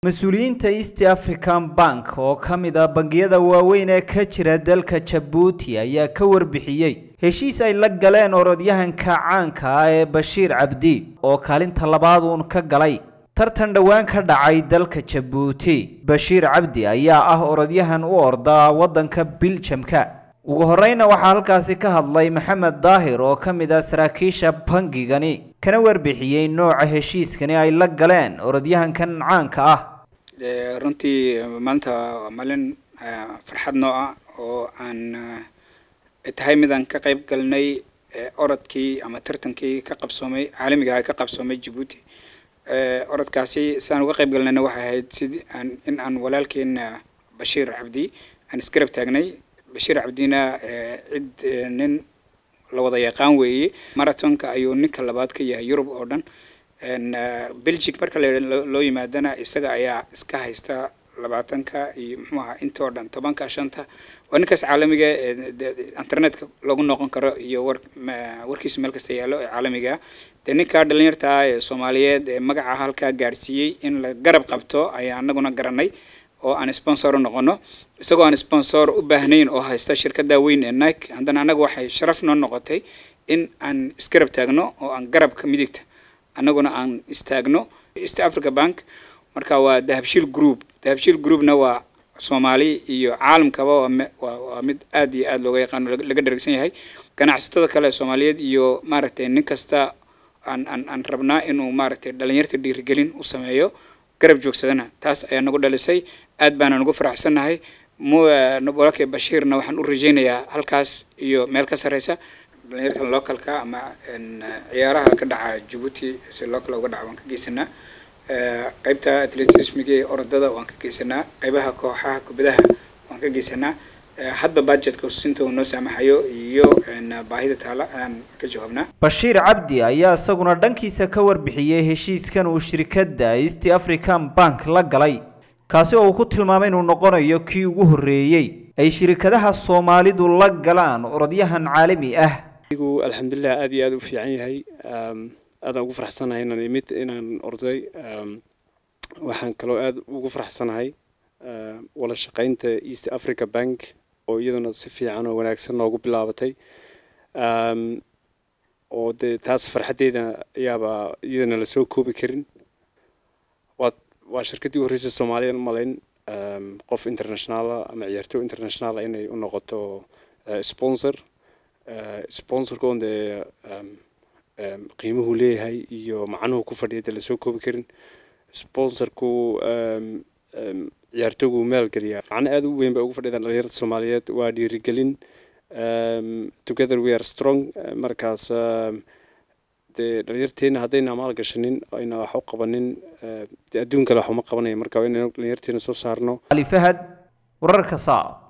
mas-uuliyiinta east african bank oo ka mid ah bangiyada waaweyn ee ka jira dalka jabuuti ayaa ka warbixiyey heshiis ay la galeen orodyahanka caanka ah ee bashiir cabdi oo kaalinta labaad uun ka galay tartan dhowaan ka dhacay dalka jabuuti bashiir cabdi ayaa ah orodyahan u orda waddanka biljamka ugu horeyna waxaa halkaasi ka hadlay maxamed daahir oo ka mid ah saraakiisha bangigani kana warbixiyey nooca heshiiskani ay la galeen orodyahankan caanka ah runtii maanta waa maalin farxad noo ah oo aan tahay midaan ka qayb galnay orodkii ama tartankii ka qabsoomay caalamiga ah ka qabsoomay jabuuti orodkaasi sidaan uga qayb galnayna waxay ahayd sidii aan in aan walaalkeena bashiir cabdi aan isgarab taagnay bashiir cabdina cid nin la wada yaqaan weeye marathonka ayuu ninka labaad ka yahay yurub oo dhan belgic marka loo yimaadana isaga ayaa iska haysta labaatanka iyo muxuu ahaa intoo dhan tobanka shanta waa ninkaas caalamiga internetka lagu noqon karo iyo war warkiisu meel kasta yaallo ee caalamiga dee ninka dhalinyarta ah ee soomaaliyeed ee magaca halkaa gaarsiiyey in la garab qabto ayaa anaguna garanay oo aan sponsor u noqono isagoo aan sponsor u baahnayn oo haysta shirkada weyn ee nike haddana annaga waxay sharaf noo noqotay in aan isgarab taagno oo aan garabka midigta annaguna aan istaagno east africa bank marka waa dahabshiil group dahabshiil groupna waa soomaali iyo caalamkaba waa mid aad iyo aad looga yaqaano laga dharagsan yahay ganacsatada kale soomaaliyeed iyo maaragtay nin kasta aan aan aan rabnaa inuu maaragtay dhalinyarta dhiirigelin u sameeyo garab joogsadana taas ayaa nagu dhalisay aad baana nagu faraxsannahay walaalkay bashiirna waxaan u rajaynayaa halkaas iyo meel ka sarreysa dhalinyarta localka ama ciyaaraha ka dhaca jabuuti si local uga dhaca waan ka geysanaa qaybta atletismiga ee orodada waan ka geysanaa qaybaha kooxaha kubadaha waan ka geysanaa hadba budgetka sinta uu noo saamaxayo iyo baahida taala ayaan ka jawaabnaa bashiir cabdi ayaa isaguna dhankiisa ka warbixiyey heshiiskan uu shirkadda east african bank la galay kaasi oo uu ku tilmaamay inuu noqonayo kii ugu horreeyey ay shirkadaha soomaalidu la galaan orodyahan caalami ah igu alxamdulilah aad iyo aad u fiican yahay aadaan ugu faraxsanahay inaan imid inaan orday waxaan kaloo aad ugu faraxsanahay wada shaqeynta east africa bank oo iyaduna si fiican oo wanaagsan noogu bilaabatay oo dee taas farxaddeeda ayaaba iyadana lasoo koobi karin waa waa shirkaddii horreysay soomaaliyan umalayn qof internationaala ama ciyaartooy internationaala inay u noqoto sponsor sponsorka on dee qiimuhu leeyahay iyo macnuhu ku fadhiya dee lasoo koobi karin sponsorku ciyaartooygu maalgeliyaa macno aada u weyn bay ugu fadhiyaan dhalinyarada soomaaliyeed waa dhiirigelin together we are strong markaas dee dhalinyarteena haddayna maal gashanin ayna wax u qabanin dee adduun kale wax uma qabanaya marka waa inaynu dhalinyarteena soo saarno ali fahad wararka saa